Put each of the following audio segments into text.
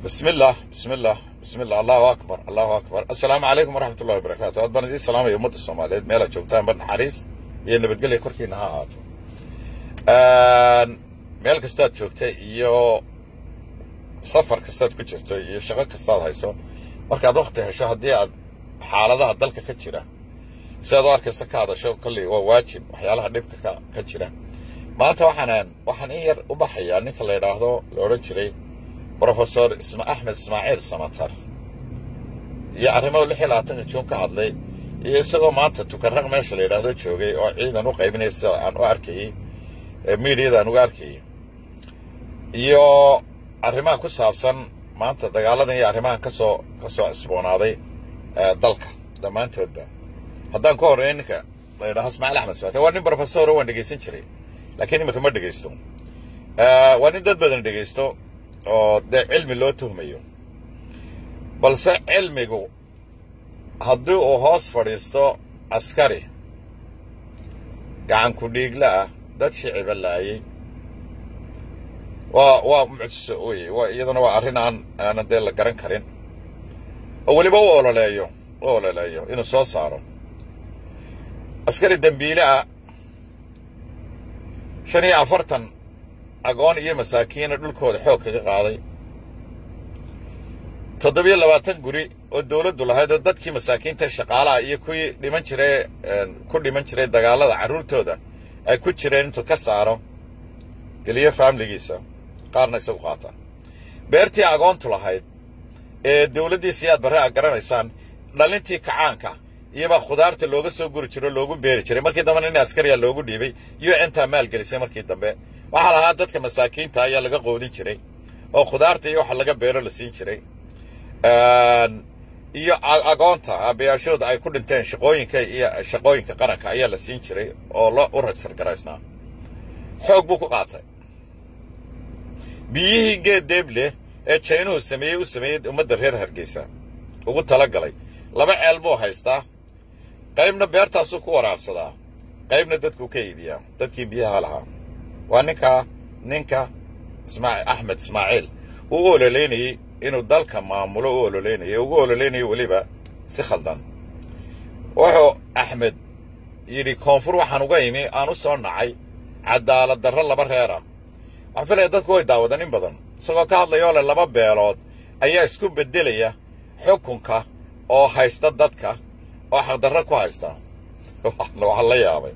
بسم الله بسم الله بسم الله الله اكبر الله اكبر السلام عليكم ورحمه الله وبركاته aad baan idiin salaamaya ummadda soomaaliyeed meelaad joogtaan ba naxariis iyo nabadgelya korkiina ha ahaato meel kastaad joogta iyo safar kastaad ku jirto iyo shaqo kastaad hayso markaad wakti hesho haddii aad xaaladaha dalka ka jira sidaad u arkaysa ka hadasho kolley waa waajib waxyaalaha dhibka ka ka jira maanta waxaan waxaan in yar u baxayaa ninka la yidhaahdo la odhan jiray brofesor isma axmed ismaaciil samatar iyo arrimo lix iyo labaatanka juun ka hadlay iyo isagoo maanta tukarraq meesha la yidhaahdo joogay oo ciidan u qaybinaya sida aan u arkayey miidiyada aan uga arkayey iyo arrimaha ku saabsan maanta dagaaladan iyo arrimahan kasoo ka soo cusboonaaday dalka dhammaantoodba haddaan ka horreeya ninka la yidhahdo ismaaciil axmed samatar waa nin brofesor waan dhegaysan jiray laakiin imika ma dhegaysto waa nin dad badan dhegaysto oo dee cilmi loo tuhmayo balse cilmigu haddii uu hoos fadhiisto askari gacan ku dhiigla ah dad shiciba laayay waa waa mucjiso weye waa iyaduna waa arrin aan aanan dee la garan karin oo weliba u ololeeyo u ololeeyo inuu soo saaro askari dembiile ah shan iyo afartan agoon iyo masaakiina dhulkooda xoog kaga qaaday toddobiyo labaatan guri oo dawladdu lahayd oo dadkii masaakiinta shaqaalaha iyo kuwii dhiman jiray ku dhiman jiray dagaalada carruurtooda ay ku jireen intuu ka saaro geliyo faamiligiisa qaarna isagu qaata beertii agoontu lahayd ee dawladdiisa yaad barre a garanaysaan dhalintii kacaanka iyobaa khudaarta looga soo guri jiro loogu beeri jiray markii dambena nin askariya loogu dhiibay iyo intaa maalgelisay markii dambe waxaa lahaa dadka masaakiinta ayaa laga qoodin jiray oo khudaarta iyo waxa laga beero la siin jiray iyo agoonta aabayaashooda ay ku dhinteen shaqooyinka iyo shaqooyinka qaranka ayaa la siin jiray oo lo u rajsar garaysnaa xoog buu ku qaatay biyihii geed deeble ee jaynuhu sameeyey u sameeyey ummadda reer hargeysa ugu tala galay laba ceel buu haystaa qaybna beertaasuu ku waraabsadaa qaybna dadkuu ka iibiyaa dadkii biyaha lahaa waa ninkaa ninka ismaa axmed ismaaciil uu u ololeynayey inuu dalka maamulo u ololeynayay ugu ololeynayay weliba si khaldan wuxuu axmed yidhi koonfur waxaan uga imi aan u soo nacay cadaalad darro laba reera waxaan filaya dadku way daawadaan in badan isagoo ka hadlayoo leh laba beelood ayaa isku beddelaya xukunka oo haysta dadka oo xaqdarro ku haysta waxaan la yaabay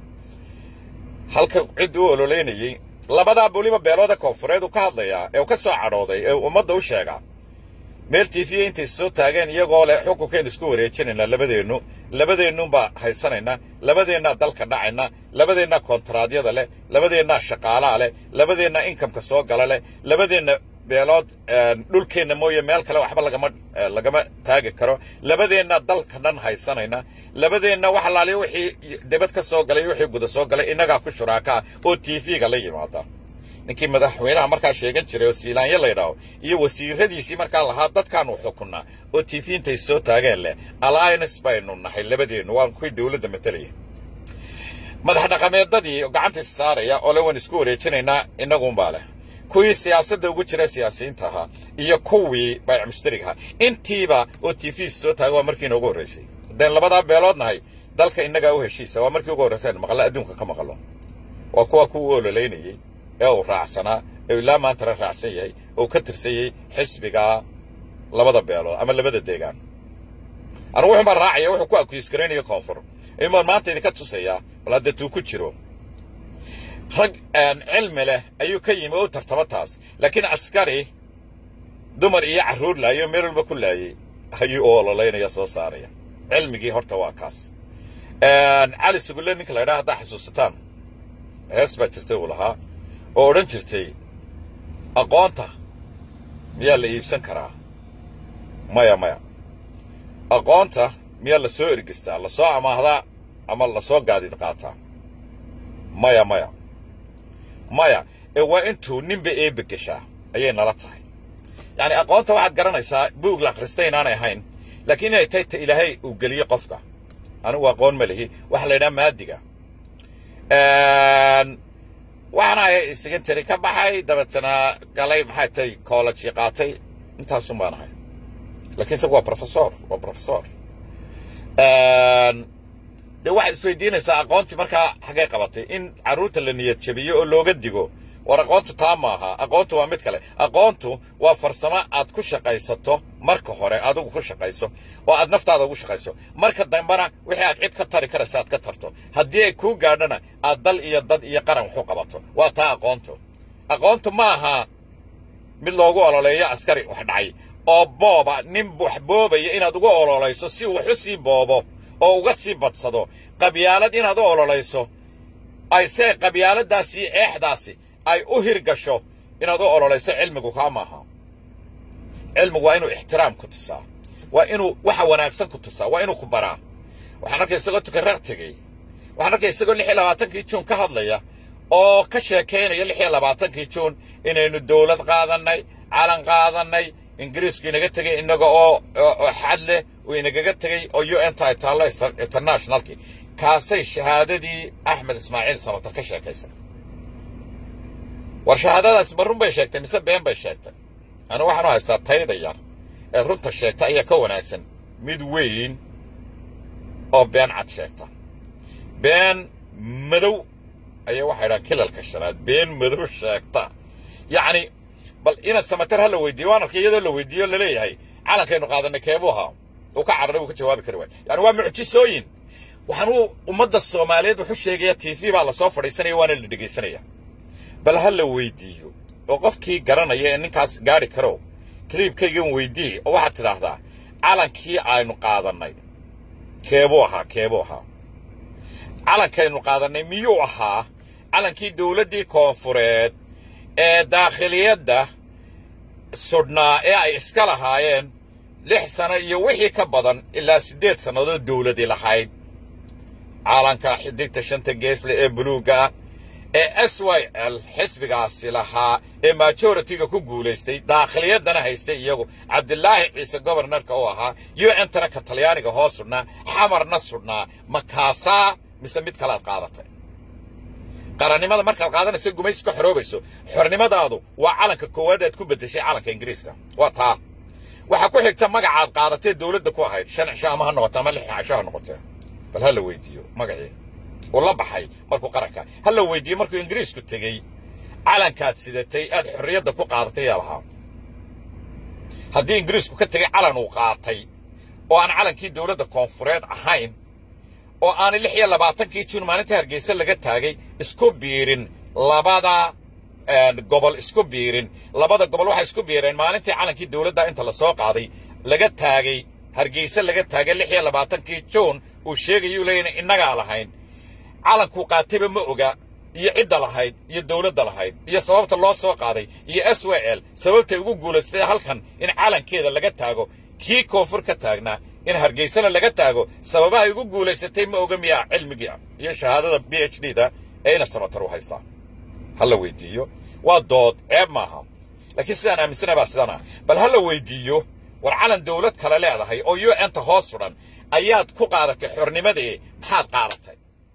halka cid u ololeynayey labadaa weliba beelooda koonfureed uu ka hadlayaa ee uu ka soo cadhooday ee ummadda u sheegaa meel tiifiya intay soo taageen iyagoo leh xukunkaynu isku wareejinaynaa labadeennu labadeennuunbaa haysanaynaa labadeennaa dalka dhacayna labadeennaa kontaraadyada leh labadeennaa shaqaalaha leh labadeennaa inkamka soo gala leh labadeenna beelood dhulkeenna mooye meel kale waxba lagama lagama taagi karo labadeenna dalka dhan haysanayna labadeenna wax alaaliya wixii debad ka soo galay wixii guda soo galay innagaa ku shuraakaa oo tv-ga la yimaada ninkii madaxweynaha markaa sheegan jiray oo siilaanyo laydhaaho iyo wasiiradiisii markaa lahaa dadkaanu xukunnaa oo tv intay soo taageen leh alliance baynu nahay labadeennu waan kuwii dawladda matelaya madax dhaqameedadii gacanta is saaraya oo le waan isku wareejinaynaa innaguunbaa leh kuwii siyaasadda ugu jira siyaasiyiinta ahaa iyo kuwii bayc mushtariga ahaa intiiba oo t v soo taaga waa markiina ugu horraysay haddeen labadaa beelood nahay dalka innagaa u heshiisa waa markii ugu horraysa aynu maqalla adduunka ka maqallo waa kuwa kuwa ololeynayey ee uu raacsanaa ee ilaa maantana raacsan yahay oo ka tirsanyey xisbigaa labada beelood ama labada deegaan anugu wuxuun baan raacaya wuxuu ku akuisgaraynayo koonfur imaan maanta idinka tusayaa bal hadda tuu ku jiro rag cilmi leh ayuu ka yimi oo u tartamo taas laakiin askari dumar iyo carruur laayo meel walba ku laayey ayuu u ololeynaya soo saaraya cilmigii horta waa kaas cali sugulle ninka la ydhaha haddaa xasuusataan hees baa jirtay uu lahaa oo odhan jirtay aqoonta miyaa la iibsan karaa maya maya aqoonta miyaa la soo ergistaa la soo amaahdaa ama la soo gaadid qaataa maya maya maya ee waa intuu ninba eebbe geshaa ayay nala tahay yacni aqoonta waxaad garanaysaa buug la akhrista inaanay ahayn laakiin inay tahay ta ilaahay uu geliyo qofka anigu aqoon ma lihi waxaa la yidhaha maadiga waxaana secondary ka baxay dabeetana galay maxay tahay college qaatay intaasun baan ahay laakiin isagu waa professor waa professor dee waxaad isweydiinaysaa aqoontii markaa xaggay qabatay in carruurta la niyad jabiyo oo looga digo war aqoontu taa maaha aqoontu waa mid kale aqoontu waa farsamo aad ku shaqaysato marka hore adigu ku shaqayso oo aad naftaada ugu shaqayso marka dambena wixii aad cid ka tari karaysa aad ka tarto haddii ay kuu gaadhana aad dal iyo dad iyo qaran waxu qabato waa taa aqoontu aqoontu ma aha mid loogu ololeeyo askari wax dhacay oo booba nin wax boobaya inaad uga ololayso si uu wax u sii boobo oo uga sii badsado qabyaalad inaad u ololayso ay see qabyaaladaasi iyo eexdaasi ay u hirgasho inaad u ololayso cilmigu kaa maaha cilmigu waa inuu ixtiraam ku tusaa waa inuu waxa wanaagsan ku tusaa waa inuu ku baraa waxaan arkay isagoo tukanraq tegey waxaan arkay isagoo lix iyo labaatankii juun ka hadlaya oo ka sheekaynaya lix iyo labaatankii juun inaynu dawlad qaadannay calan qaadannay ingiriisku inaga tegey innaga oo xad leh uu inagaga tegey oo u n ta taallo internationalkii kaasay shahaadadii axmed ismaaciil samatar ka sheekaysa war shahaadadaas ma run bay sheegtay mise been bay sheegtay anu waxaanu haystaa tayda yar ee runta sheegta ayaa ka wanaagsan mid weyn oo been cad sheegta been madow ayaa waxay dhahaan kilalka shanaad been madow sheegta yacni bal ina samatar ha la weydiiyo waan arkay iyadoo la weydiiyo laleeyahay calankaynu qaadanay keebuu ahaa uu ka cararay uu ka jawaabi kari waay yani waa mucjisooyin waxaanuu ummadda soomaaliyeed wuxu sheegaya t v baa lasoo fadhiisanaya waana la dhegaysanaya bal ha la weydiiyo oo qofkii garanaya ee ninkaas gaadhi karo kaliibkaygan weydii oo waxaad tidhaahdaa calankii aynu qaadannay keebuu ahaa keebuu ahaa calankaynu qaadannay miyuu ahaa calankii dawladdii koonfureed ee daakhiliyadda sudhnaa ee ay iska lahaayeen lix sano iyo wixii ka badan ilaa siddeed sannadood dawladi lahayd calanka xidigta shanta geesle ee buluugga ah ee s y l xisbigaasi lahaa ee majoritiga ku guulaystay daakhiliyaddana haystay iyagu cabdilaahi ciise gobarnarka u ahaa u n tana ka talyaaniga hoos sudhnaa xamarna sudhnaa makaasaa mise mid kalaad qaadatay qarannimada markaad qaadanayso gumaysi ka xoroobayso xornimadaadu waa calanka koowaad aad ku beddeshay calanka ingiriiska waa taa waxaa ku xigta magacaad qaadatee dawladda ku ahayd shan cisho ama ha noqote ama lix cisho ha noqotee bal ha la weydiiyo magacii uu la baxay markuu qaranka ha la weydiiyo markuu ingiriisku tegey calankaad sidatay aad xorriyadda ku qaadatay yaa lahaa haddii ingiriisku ka tegey calan uu qaatay oo aan calankii dawladda koonfureed ahayn oo aanay lix iyo labaatankii juun maalinta hargeysa laga taagay isku biirin labada gobol isku biirin labada gobol waxay isku biireen maalintii calankii dawladda inta la soo qaaday laga taagay hargeysa laga taagay lix iyo labaatankii juun uu sheegayuu leeyana innagaa lahayn calankuu qaatayba ma oga iyo cidda lahayd iyo dawladda lahayd iyo sababta loo soo qaaday iyo s w l sababtay ugu guulaystay halkan in calankeeda laga taago kii koonfur ka taagnaa in hargeysana laga taago sababahay ugu guulaysatay ma oga miyaa cilmigii iyo shahaadada b h d da ee ina samatar u haystaa ha la weydiiyo waa dood ceeb maaha laakiin sidaan aaminsana baa sidaan ah bal ha la weydiiyo war calan dawlad kale leedahay oo u n ta hoos sudhan ayaad ku qaadatay xornimadee maxaad qaadatay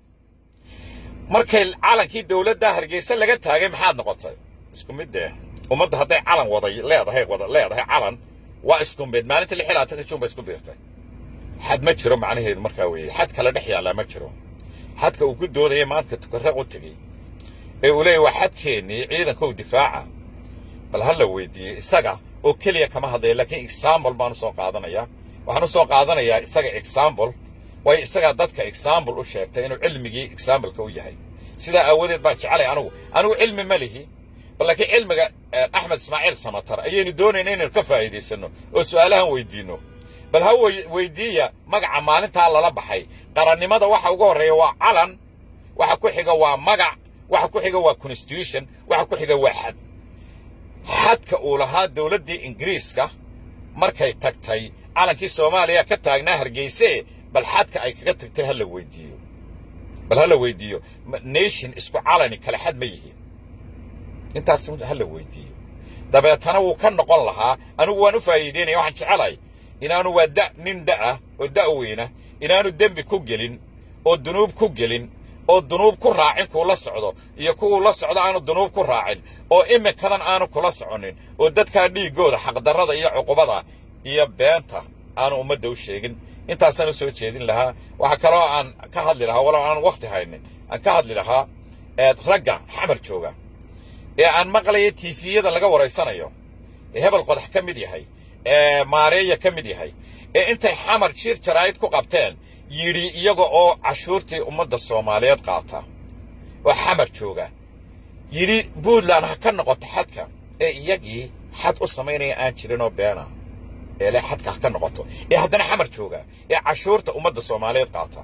markay calankii dawladda hargeysa laga taagay maxaad noqotay isku mid dee ummadda hadday calan waday leedahay wada leedahay calan waa isku mid maalinta lix iyo labaatanka juun ba isku biirtay xad ma jiro macnaheedu markaa weeye xad kale dhex yaallaa ma jiro xadka uu ku doodaya maanta tukarraq u tegey ee uu leeyahy waa xadkeennii ciidankow difaaca bal ha la weydiiyey isaga oo keliya kama hadlaya laakiin examble baan u soo qaadanayaa waxaan u soo qaadanayaa isaga examble waayo isagaa dadka examble u sheegtay inuu cilmigii exambleka u yahay sidaa aawadeed baan jecelay anugu anigu cilmi ma lihi bal laakiin cilmiga axmed ismaaciil samatar ayaynu doonayna inaynu ka faa'iidaysanno oo su'aalahan weydiinno bal ha weydiiya magaca maalintaa lala baxay qarannimada waxa ugu horreeya waa calan waxa ku xiga waa magac waxa ku xiga waa constitution waxa ku xiga waa xad xadka uu lahaa dawladdii ingiriiska markay tagtay calankii soomaaliya ka taagnaa hargeyse bal xadka ay kaga tagtay ha la weydiiyo bal ha la weydiiyo nation isku calani kale xad ma yihiin intaas ha la weydiiyo dabeetana wuu ka noqon lahaa anigu waan u faa'iideynaya waxaan jecelahay inaanu waa da nin da'ah oo da' weyna inaanu dembi ku gelin oo dunuub ku gelin oo dunuub ku raacin kuu la socdo iyo kuwuu la socdo aanu dunuub ku raacin oo iminkadan aanu kula soconin oo dadkaa dhiiggooda xaqdarrada iyo cuqubada iyo beenta aanu ummadda u sheegin intaasaan u soo jeedin lahaa waxaa kaloo aan ka hadli lahaa walow aan wakhti haynin aan ka hadli lahaa ragga xamar jooga ee aan maqlaya tiifiyada laga waraysanayo ee hebel qodax ka mid yahay ee maareeya ka mid yahay ee intay xamar jir jaraa'id ku qabteen yidhi iyaga oo cashuurtii ummadda soomaaliyeed qaata oo xamar jooga yidhi puntland ha ka noqoto xadka ee iyagii xad u samaynaya aan jirinoo beena ee le xadka ha ka noqoto ee haddana xamar jooga ee cashuurta ummadda soomaaliyeed qaata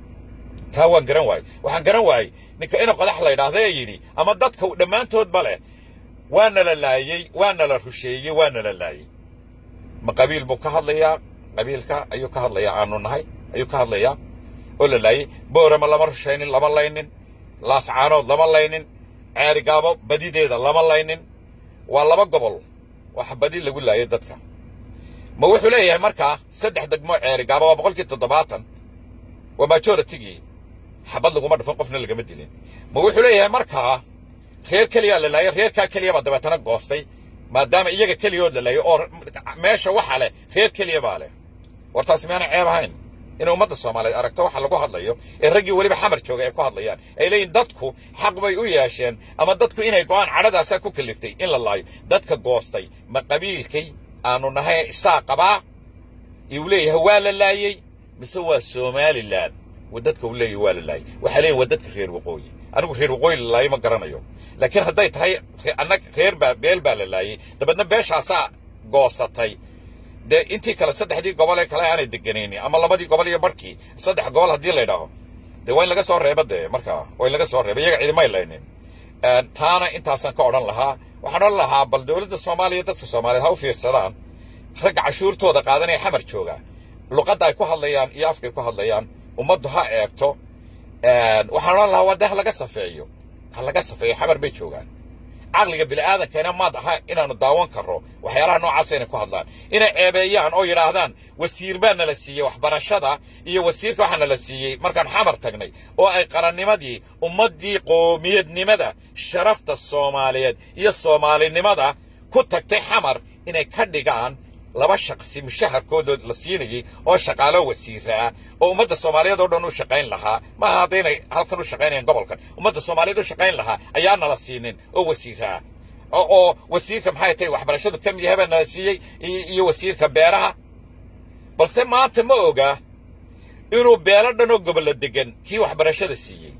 taa waan garan waayey waxaan garan waayey ninka ina qodax la yidhaahda ee yidhi ama dadka dhammaantoodba leh waana la laayey waana la rusheeyey waana la laayey ma qabiil buu ka hadlayaa qabiilka ayuu ka hadlayaa aanu nahay ayuu ka hadlayaa oo la laayey boorama lama rushaynin lama laynin laascaanood lama laynin ceerigaabo badideeda lama laynin waa laba gobol waxa badi lagu laayay dadka ma wuxuu leeyahay markaa saddex degmo ceerigaabo waa boqolkii toddobaatan waa majoratigii xabad laguma dhufan qofna lagama dilin ma wuxuu leeyahay markaa reer keliyaa la laayay reerkaa keliya baa dabeetana goostay maadaama iyaga keliyood la laayay oo meesha waxa leh reer keliya baa leh war taasi miyaana ceeb ahayn inay ummadda soomaaliyeed aragto waxa lagu hadlayo ee raggii weliba xamar jooga ay ku hadlayaan ay leeyihin dadku xaq bay u yeesheen ama dadku inay go'aan cadhadaasaa ku kaliftay in la laayo dadka goostay ma qabiilkay aanu nahay isaa qabaa uu leeyahay waa la laayey mise waa somalilan wa dadka uu leeyahay waa la laayey waxay leeyihin waa dadka reer waqooyi anigu reer waqooyi la laayay ma garanayo laakiin hadday tahay anag reer baa beel baa la laayey dabeedna beeshaasaa goosatay dee intii kale saddexdii gobol ee kale aanay deganaynin ama labadii gobol iyo barhkii saddex gobol haddii la yidhaaho dee waa in laga soo reeba dee markaa waa in laga soo reeba iyaga cidimay laynin taana intaasaan ka odhan lahaa waxaan odhan lahaa bal dowladda ssoomaaliya dadka soomaaliyeed ha u fiirsadaan ragga cashuurtooda qaadanaya xamar jooga luqadda ay ku hadlayaan iyo afkay ku hadlayaan ummaddu ha eegto waxaan odhan lahaa waa dee ha laga safeeyo ha laga safeeyo xamar bay joogaan caqliga bini'aadankeena maad aha inaannu daawan karro waxyaalaha noocaasa inay ku hadlaan inay ceebeeyaan oo yidhaahdaan wasiir baa nala siiyey waxbarashada iyo wasiirka waxaa nala siiyey markaan xamar tagnay oo ay qarannimadii ummaddii qoomiyadnimada sharafta soomaaliyeed iyo soomaalinimada ku tagtay xamar inay ka dhigaan laba shaqsi mushaharkoodood la siinayey oo shaqaalo wasiira ah oo ummadda soomaaliyeed oo dhan u shaqayn lahaa maaha haddaynay halkan u shaqaynayaan gobolkan ummadda soomaaliyeed u shaqayn lahaa ayaa nala siinin oo wasiira ah oo wasiirka maxay tahay waxbarashadu ka mid yahay baa nala siiyey iyo wasiirka beeraha balse maanta ma oga inuu beelo dhan oo gobollo degan kii waxbarashada siiyey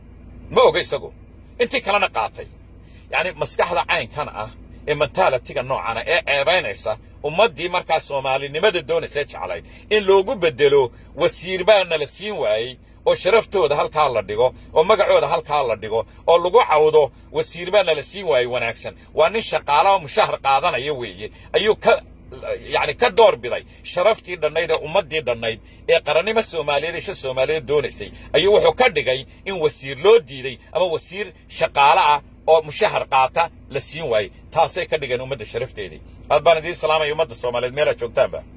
ma oga isagu intii kalena qaatay yacni maskaxda caynkan ah ee mentaalitiga noocana ee ceebaynaysa ummaddii markaa soomaalinimada doonaysee jeclayd in loogu beddelo wasiir baa nala siin waayey oo sharaftooda halkaa la dhigo oo magacooda halkaa la dhigo oo lagu cawdo wasiir baa nala siin waayey wanaagsan waa nin shaqaala oo mushahar qaadanaya weeye ayuu ka yacni ka door biday sharaftii dhannayd ee ummaddii dhannayd ee qarannimo soomaaliyeed isha soomaaliyeed doonaysay ayuu wuxuu ka dhigay in wasiir loo diiday ama wasiir shaqaale ah oo mushahar qaata la siin waayey taasay ka dhigeen ummadda sharafteedii aad baan idiin salaamaya ummadda soomaaliyeed meelaad joogtaanba